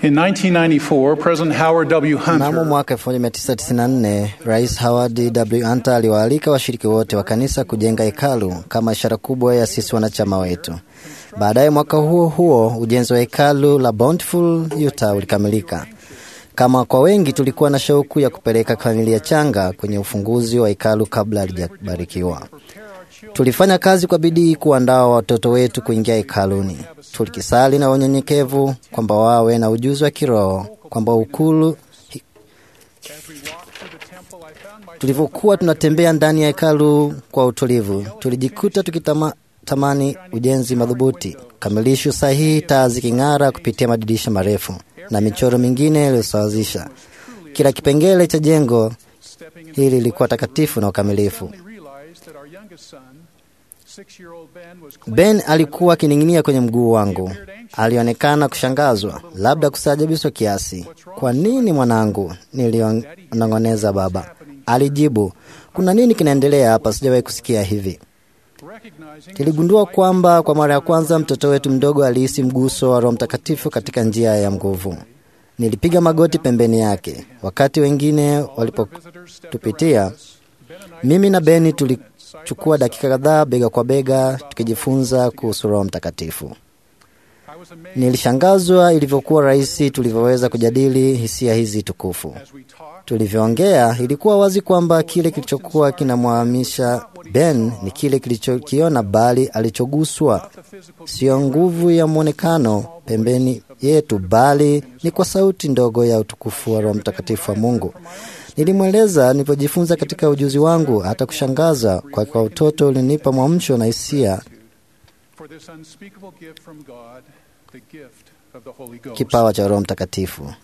In 1994, President Howard W. Mnamo Hunter mwaka 1994 Rais Howard W. Hunter aliwaalika washiriki wote wa kanisa kujenga hekalu kama ishara kubwa ya sisi wanachama wetu. Baadaye mwaka huo huo ujenzi wa hekalu la Bountiful, Utah ulikamilika. Kama kwa wengi, tulikuwa na shauku ya kupeleka familia changa kwenye ufunguzi wa hekalu kabla halijabarikiwa. Tulifanya kazi kwa bidii kuandaa watoto wetu kuingia hekaluni. Tulikisali na unyenyekevu kwamba wawe na ujuzi wa kiroho, kwamba ukulu. Tulivyokuwa tunatembea ndani ya hekalu kwa utulivu, tulijikuta tukitamani ujenzi madhubuti, kamilisho sahihi, taa ziking'ara kupitia madirisha marefu na michoro mingine iliyosawazisha. Kila kipengele cha jengo hili lilikuwa takatifu na ukamilifu. Ben alikuwa akining'inia kwenye mguu wangu. Alionekana kushangazwa, labda kustaajabishwa kiasi. Kwa nini mwanangu? Nilionong'oneza baba. Alijibu, kuna nini kinaendelea hapa? Sijawahi kusikia hivi. Tuligundua kwamba kwa mara ya kwanza mtoto wetu mdogo alihisi mguso wa Roho Mtakatifu katika njia ya nguvu. Nilipiga magoti pembeni yake. Wakati wengine walipotupitia, mimi na Beni tulichukua dakika kadhaa bega kwa bega tukijifunza kuhusu Roho Mtakatifu. Nilishangazwa ilivyokuwa rahisi tulivyoweza kujadili hisia hizi tukufu. Tulivyoongea, ilikuwa wazi kwamba kile kilichokuwa kinamwamisha Ben ni kile kilichokiona, bali alichoguswa sio nguvu ya mwonekano pembeni yetu, bali ni kwa sauti ndogo ya utukufu wa Roho Mtakatifu wa Mungu. Nilimweleza nilivyojifunza katika ujuzi wangu, hata kushangaza kwa kwa utoto ulinipa mwamsho na hisia kipawa cha Roho Mtakatifu.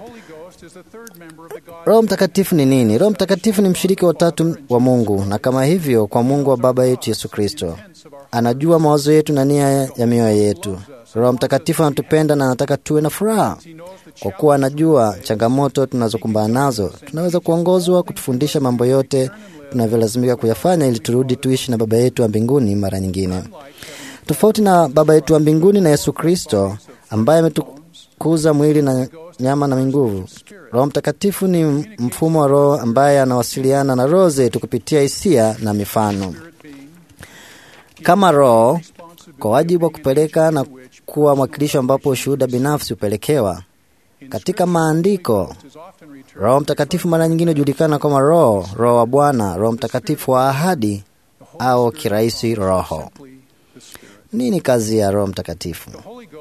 Roho Mtakatifu ni nini? Roho Mtakatifu ni mshiriki wa tatu wa Mungu, na kama hivyo kwa Mungu wa Baba yetu Yesu Kristo. Anajua mawazo yetu na nia ya mioyo yetu. Roho Mtakatifu anatupenda na anataka tuwe na furaha. Kwa kuwa anajua changamoto tunazokumbana nazo, tunaweza kuongozwa kutufundisha mambo yote tunavyolazimika kuyafanya ili turudi tuishi na Baba yetu wa mbinguni mara nyingine. Tofauti na Baba yetu wa mbinguni na Yesu Kristo ambaye ametukuza mwili na nyama na nguvu. Roho Mtakatifu ni mfumo wa Roho ambaye anawasiliana na roho zetu kupitia hisia na mifano. Kama Roho, kwa wajibu wa kupeleka na kuwa mwakilisho ambapo ushuhuda binafsi hupelekewa. Katika maandiko, Roho Mtakatifu mara nyingine hujulikana kama Roho, Roho wa Bwana, Roho Mtakatifu wa ahadi au kirahisi Roho. Nini kazi ya Roho Mtakatifu?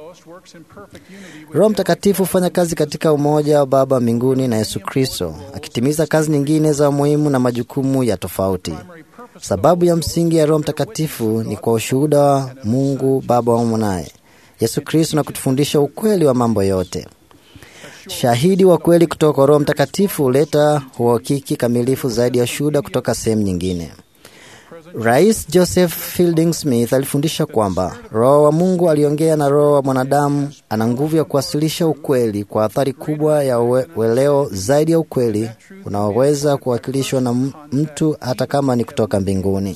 Roho Mtakatifu hufanya kazi katika umoja wa Baba mbinguni na Yesu Kristo, akitimiza kazi nyingine za muhimu na majukumu ya tofauti. Sababu ya msingi ya Roho Mtakatifu ni kwa ushuhuda wa Mungu Baba wa mwanaye Yesu Kristo na kutufundisha ukweli wa mambo yote. Shahidi wa kweli kutoka kwa Roho Mtakatifu huleta uhakiki kamilifu zaidi ya shuhuda kutoka sehemu nyingine. Rais Joseph Fielding Smith alifundisha kwamba Roho wa Mungu aliongea na roho wa mwanadamu ana nguvu ya kuwasilisha ukweli kwa athari kubwa ya ue, ueleo zaidi ya ukweli unaoweza kuwakilishwa na mtu hata kama ni kutoka mbinguni.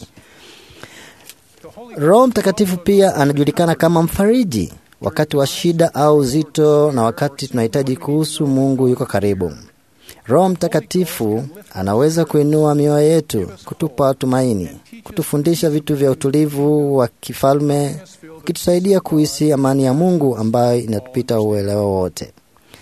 Roho Mtakatifu pia anajulikana kama mfariji wakati wa shida au uzito, na wakati tunahitaji kuhusu Mungu yuko karibu. Roho Mtakatifu anaweza kuinua mioyo yetu, kutupa tumaini, kutufundisha vitu vya utulivu wa kifalme, ukitusaidia kuhisi amani ya Mungu ambayo inatupita uelewa wote.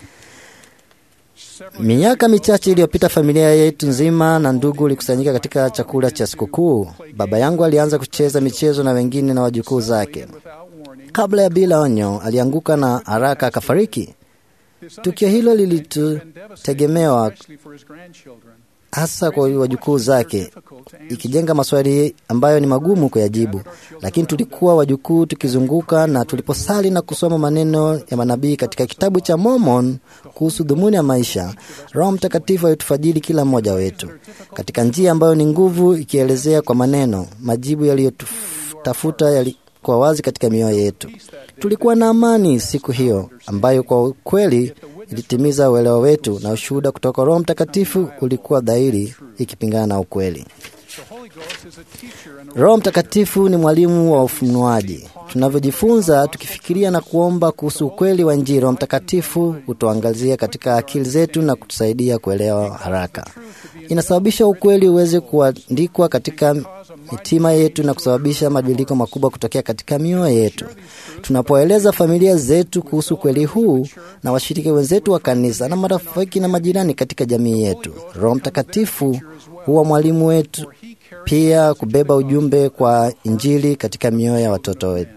Miaka michache iliyopita, familia yetu nzima na ndugu ilikusanyika katika chakula cha sikukuu. Baba yangu alianza kucheza michezo na wengine na wajukuu zake. Kabla ya bila onyo, alianguka na haraka akafariki. Tukio hilo lilitutegemewa hasa kwa wajukuu zake, ikijenga maswali ambayo ni magumu kuyajibu, lakini tulikuwa wajukuu tukizunguka, na tuliposali na kusoma maneno ya manabii katika kitabu cha Mormon kuhusu dhumuni ya maisha, Roho Mtakatifu alitufajiri kila mmoja wetu katika njia ambayo ni nguvu, ikielezea kwa maneno majibu yaliyotafuta yali kwa wazi katika mioyo yetu. Tulikuwa na amani siku hiyo ambayo kwa kweli ilitimiza uelewa wetu, na ushuhuda kutoka Roho Mtakatifu ulikuwa dhahiri, ikipingana na ukweli. Roho Mtakatifu ni mwalimu wa ufunuaji. Tunavyojifunza tukifikiria na kuomba kuhusu ukweli wa Injili, Roho Mtakatifu hutuangazia katika akili zetu na kutusaidia kuelewa haraka. Inasababisha ukweli uweze kuandikwa katika mitima yetu na kusababisha mabadiliko makubwa kutokea katika mioyo yetu. Tunapoeleza familia zetu kuhusu ukweli huu na washiriki wenzetu wa kanisa na marafiki na majirani katika jamii yetu, Roho Mtakatifu huwa mwalimu wetu pia kubeba ujumbe kwa Injili katika mioyo ya watoto wetu.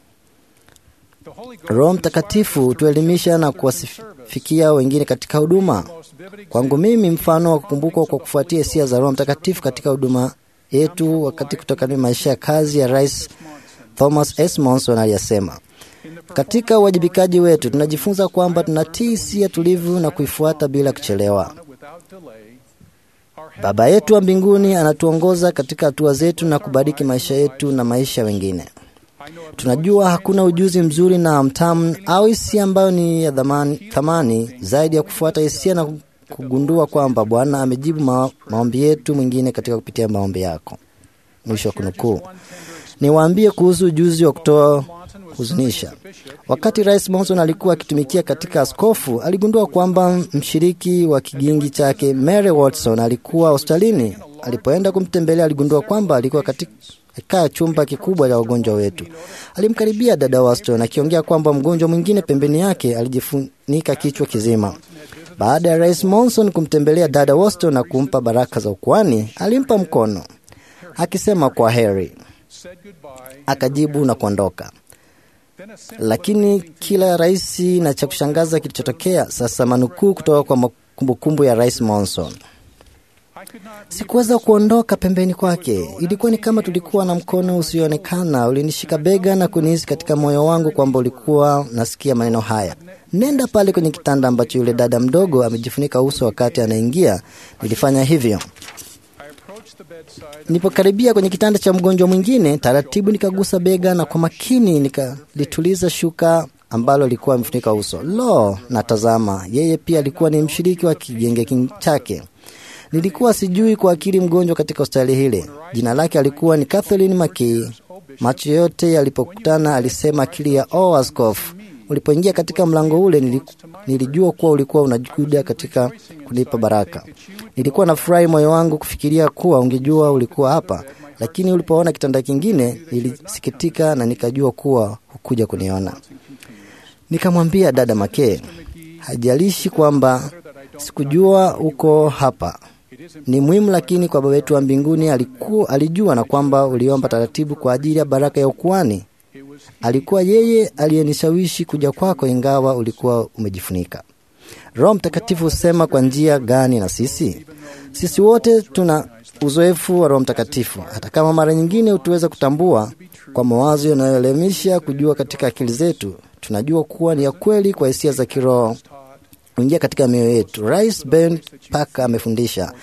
Roho Mtakatifu hutuelimisha na kuwasifikia wengine katika huduma. Kwangu mimi, mfano wa kukumbukwa kwa kufuatia hisia za Roho Mtakatifu katika huduma yetu wakati kutokana maisha ya kazi ya Rais Thomas S. Monson aliyasema, katika uwajibikaji wetu tunajifunza kwamba tunatii hisia tulivu na kuifuata bila kuchelewa. Baba yetu wa mbinguni anatuongoza katika hatua zetu na kubariki maisha yetu na maisha wengine. Tunajua hakuna ujuzi mzuri na mtamu au hisia ambayo ni ya thamani, thamani zaidi ya kufuata hisia na kugundua kwamba Bwana amejibu ma, maombi yetu mwingine katika kupitia maombi yako. Mwisho wa kunukuu. Niwaambie kuhusu ujuzi wa kutoa huzunisha. Wakati Rais Monson alikuwa akitumikia katika askofu, aligundua kwamba mshiriki wa kigingi chake Mary Watson alikuwa hospitalini. Alipoenda kumtembelea, aligundua kwamba alikuwa katika chumba kikubwa cha wagonjwa wetu. Alimkaribia dada Watson akiongea kwamba mgonjwa mwingine pembeni yake alijifunika kichwa kizima. Baada ya Rais Monson kumtembelea dada Watson na kumpa baraka za ukuani, alimpa mkono akisema kwa heri, akajibu na kuondoka. Lakini kila rahisi na cha kushangaza kilichotokea sasa, manukuu kutoka kwa kumbukumbu ya Rais Monson. Sikuweza kuondoka pembeni kwake. Ilikuwa ni kama tulikuwa na mkono usioonekana ulinishika bega na kunihisi katika moyo wangu kwamba ulikuwa nasikia maneno haya, nenda pale kwenye kitanda ambacho yule dada mdogo amejifunika uso wakati anaingia. Nilifanya hivyo. Nilipokaribia kwenye kitanda cha mgonjwa mwingine, taratibu nikagusa bega na kwa makini nikalituliza shuka ambalo likuwa amefunika uso. Lo, natazama, yeye pia alikuwa ni mshiriki wa kigenge chake. Nilikuwa sijui kwa akili mgonjwa katika hospitali hile. Jina lake alikuwa ni Kathleen Makii. Macho yote yalipokutana, alisema akili ya oh, askofu, ulipoingia katika mlango ule nilijua kuwa ulikuwa unakuja katika kunipa baraka. Nilikuwa na furahi moyo wangu kufikiria kuwa ungejua ulikuwa hapa, lakini ulipoona kitanda kingine nilisikitika na nikajua kuwa hukuja kuniona. Nikamwambia dada Makee, hajalishi kwamba sikujua uko hapa ni muhimu, lakini kwa baba yetu wa mbinguni alikuwa alijua na kwamba uliomba taratibu kwa ajili ya baraka ya ukuani. Alikuwa yeye aliyenishawishi kuja kwako, ingawa ulikuwa umejifunika. Roho Mtakatifu husema kwa njia gani na sisi? Sisi wote tuna uzoefu wa Roho Mtakatifu, hata kama mara nyingine hutuweza kutambua kwa mawazo yanayoelemisha kujua katika akili zetu. Tunajua kuwa ni ya kweli kwa hisia za kiroho kuingia katika mioyo yetu. Rais Ben Parker amefundisha,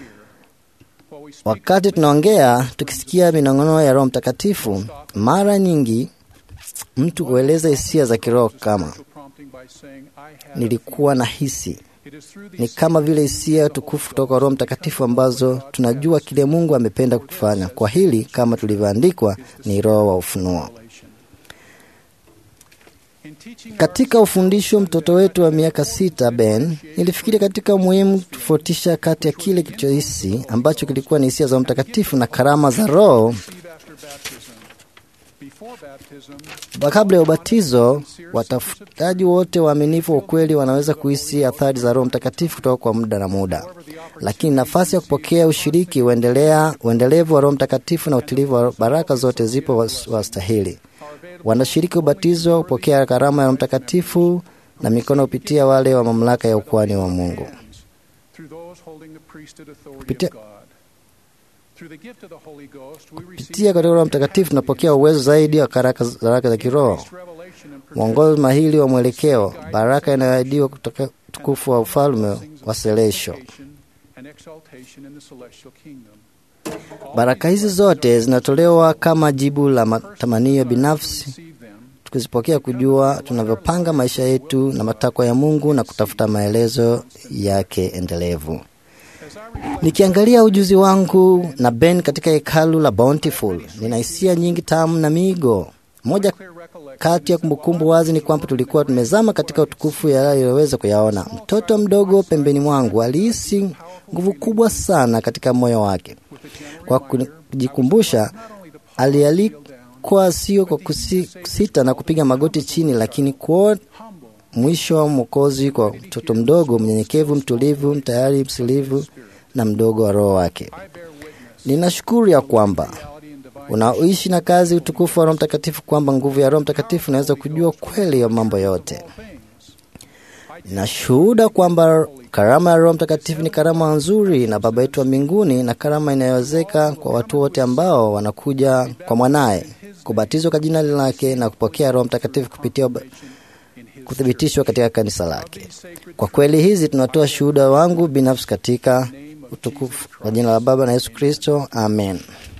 wakati tunaongea tukisikia minong'ono ya Roho Mtakatifu, mara nyingi mtu hueleza hisia za kiroho kama nilikuwa na hisi. Ni kama vile hisia tukufu kutoka kwa Roho Mtakatifu ambazo tunajua kile Mungu amependa kukifanya. Kwa hili kama tulivyoandikwa, ni roho wa ufunuo. Katika ufundisho mtoto wetu wa miaka sita Ben, nilifikiri katika umuhimu tofautisha kati ya kile kilichohisi ambacho kilikuwa ni hisia za Mtakatifu na karama za Roho. Kabla ya ubatizo, watafutaji wote waaminifu wa ukweli wanaweza kuhisi athari za Roho Mtakatifu kutoka kwa muda na muda, lakini nafasi ya kupokea ushiriki uendelea uendelevu wa Roho Mtakatifu na utilivu wa baraka zote zipo wastahili wanashiriki ubatizo, kupokea karama ya Mtakatifu na mikono hupitia wale wa mamlaka ya ukuhani wa Mungu. Kupitia, kupitia katika Roho Mtakatifu tunapokea uwezo zaidi wa baraka za kiroho, mwongozo mahili wa mwelekeo, baraka inayoahidiwa kutoka utukufu wa ufalme wa selesho. Baraka hizi zote zinatolewa kama jibu la matamanio binafsi, tukizipokea kujua tunavyopanga maisha yetu na matakwa ya Mungu na kutafuta maelezo yake endelevu. Nikiangalia ujuzi wangu na Ben katika hekalu la Bountiful, nina hisia nyingi tamu na miigo. Moja kati ya kumbukumbu wazi ni kwamba tulikuwa tumezama katika utukufu yaliyoweza kuyaona. Mtoto mdogo pembeni mwangu alihisi nguvu kubwa sana katika moyo wake. Kwa kujikumbusha, alialikwa sio kwa kusita na kupiga magoti chini, lakini kwa mwisho wa Mwokozi kwa mtoto mdogo mnyenyekevu, mtulivu, tayari, msilivu na mdogo wa roho wake. Ninashukuru ya kwamba unaoishi na kazi utukufu wa Roho Mtakatifu, kwamba nguvu ya Roho Mtakatifu inaweza kujua kweli ya mambo yote. Ninashuhuda kwamba karama ya Roho Mtakatifu ni karama nzuri na Baba yetu wa mbinguni, na karama inayowezeka kwa watu wote ambao wanakuja kwa mwanaye kubatizwa kwa jina lake na kupokea Roho Mtakatifu kupitia kuthibitishwa katika kanisa lake. Kwa kweli hizi tunatoa shuhuda wangu binafsi katika utukufu wa jina la Baba na Yesu Kristo, amen.